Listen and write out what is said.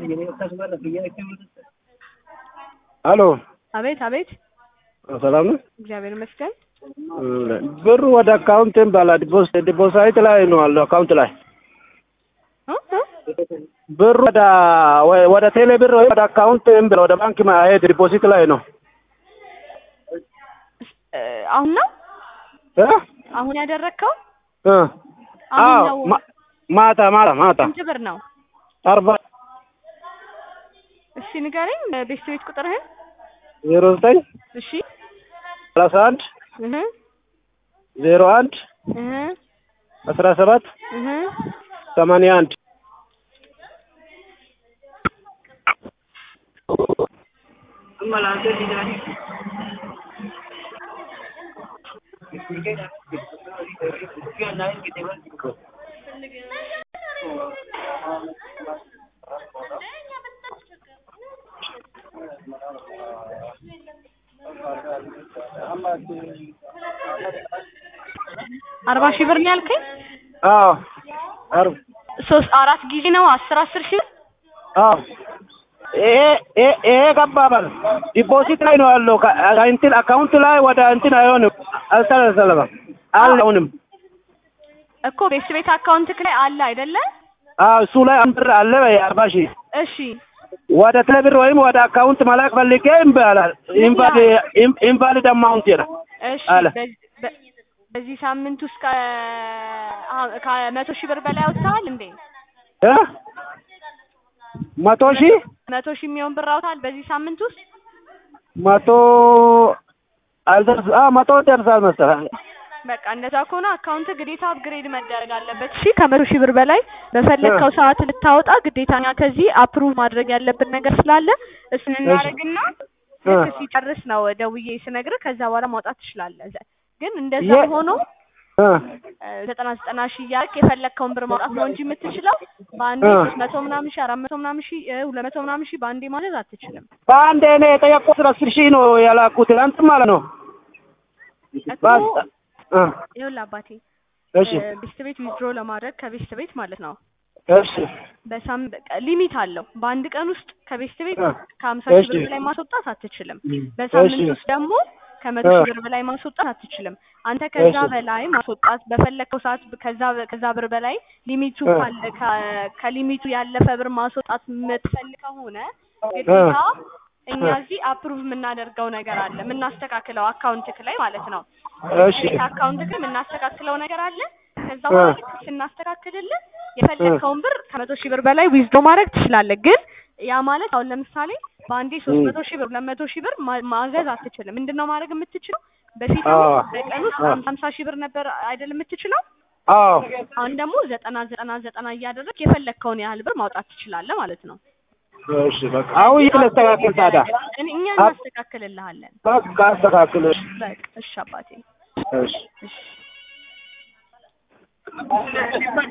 ሄሎ አቤት አቤት፣ ሰላም ነው? እግዚአብሔር ይመስገን። ብሩ ወደ አካውንት ባላ ዲፖዚት ላይ ነው አለው አካውንት ላይ እ እ ብሩ ወደ ወደ ቴሌ ብር ወይ ወደ አካውንት ብር ወደ ባንክ ማሄድ ዲፖዚት ላይ ነው እ አሁን ነው እ አሁን ያደረግከው? እ አሁን አዎ ነው። ማ- ማታ ማታ ማታ ስንት ብር ነው? አርባ እሺ ንገረኝ፣ ቤት ቤት ቁጥርህን። ዜሮ ዘጠኝ እሺ ሰላሳ አንድ እህ ዜሮ አንድ እህ አስራ ሰባት እህ ሰማንያ አንድ አርባ ሺህ ብር ነው ያልከኝ? አዎ አርብ ሶስት አራት ጊዜ ነው አስር አስር ሺህ ብር? አዎ ይሄ ይሄ ይሄ ገባባል ዲፖዚት ላይ ነው ያለው ከ- እንትን አካውንት ላይ ወደ እንትን አይሆንም አልተሰለሰለም አልሆንም እኮ ቤት ቤት አካውንትክ ላይ አለ አይደለ? አዎ እሱ ላይ አንድ ብር አለ አርባ ሺህ እሺ ወደ ቴሌብር ወይም ወደ አካውንት መላክ ፈልጌ እምቢ አላል ኢንቫሊድ ኢንቫሊድ አማውንት ይላል እሺ አለ። በዚህ በ- በዚህ ሳምንት ውስጥ ከ አ- ከመቶ ሺህ ብር በላይ አውጥተሃል እንዴ? እ መቶ ሺህ መቶ ሺህ የሚሆን ብር አውጥተሃል በዚህ ሳምንት ውስጥ? መቶ አልደርስ አ መቶ ደርሳል መሰለህ በቃ እንደዛ ከሆነ አካውንት ግዴታ አፕግሬድ መደረግ አለበት። እሺ ከመቶ ሺህ ብር በላይ በፈለግከው ሰዓት ልታወጣ ግዴታ እኛ ከዚህ አፕሩቭ ማድረግ ያለብን ነገር ስላለ እሱን እናደርግና እ ልክ ሲጨርስ ነው ደውዬ ስነግርህ ከዛ በኋላ ማውጣት ትችላለህ። ዘ- ግን እንደዛ የ- ሆኖ እ እ፣ ዘጠና ዘጠና ሺህ እያልክ የፈለግከውን ብር ማውጣት ነው እንጂ የምትችለው በአንዴ እ። ሶስት መቶ ምናምን ሺህ አራት መቶ ምናምን ሺህ እ፣ ሁለት መቶ ምናምን ሺህ በአንዴ ማዘዝ አትችልም። በአንድ እኔ የጠየቁት አስር ሺህ ነው ያላኩት ትናንት ማለት ነው እኮ ባስ እ ይኸውልህ አባቴ እሺ እ፣ ቤስት ቤት ዊዝድሮ ለማድረግ ከቤስት ቤት ማለት ነው እሺ በሳም በቃ ሊሚት አለው። በአንድ ቀን ውስጥ ከቤስት ቤት እ ከሀምሳ እሺ ሺህ ብር በላይ ማስወጣት አትችልም። በሳምንት እሺ ውስጥ ደግሞ ከመቶ እ ሺህ ብር በላይ ማስወጣት አትችልም። አንተ ከዛ እሺ በላይ ማስወጣት በፈለግከው ሰዓት ከዛ ከዛ ብር በላይ ሊሚቱ እ ካለ ከ- ከሊሚቱ ያለፈ ብር ማስወጣት የምትፈልግ ከሆነ እ ግዴታ እኛ እ እዚህ አፕሩቭ የምናደርገው ነገር አለ፣ የምናስተካክለው አካውንትክ ላይ ማለት ነው። እሺ ቤት አካውንትክ ላይ የምናስተካክለው ነገር አለ። ከዛ እ በኋላ ልክ ስናስተካክልልህ እ የፈለግከውን ብር ከመቶ ሺህ ብር በላይ ዊዝዶ ማድረግ ትችላለህ። ግን ያ ማለት አሁን ለምሳሌ በአንዴ ሶስት እ መቶ ሺህ ብር ሁለት መቶ ሺህ ብር ማ- ማዘዝ አትችልም። ምንድን ነው ማድረግ የምትችለው? በፊት አዎ አሁን በቀን ውስጥ አ ሀምሳ ሺህ ብር ነበር አይደል የምትችለው? አዎ አሁን ደግሞ ዘጠና ዘጠና ዘጠና እያደረግ የፈለግከውን ያህል ብር ማውጣት ትችላለህ ማለት ነው። እሺ በቃ አሁን ስለዚህ የት ላስተካክል አፕሩቭ ታዲያ ይደረግ። እኔ- እኛ አፕ እናስተካክልልሃለን። በቃ አስተካክል እሺ በቃ እሺ አባቴ እሺ እሺ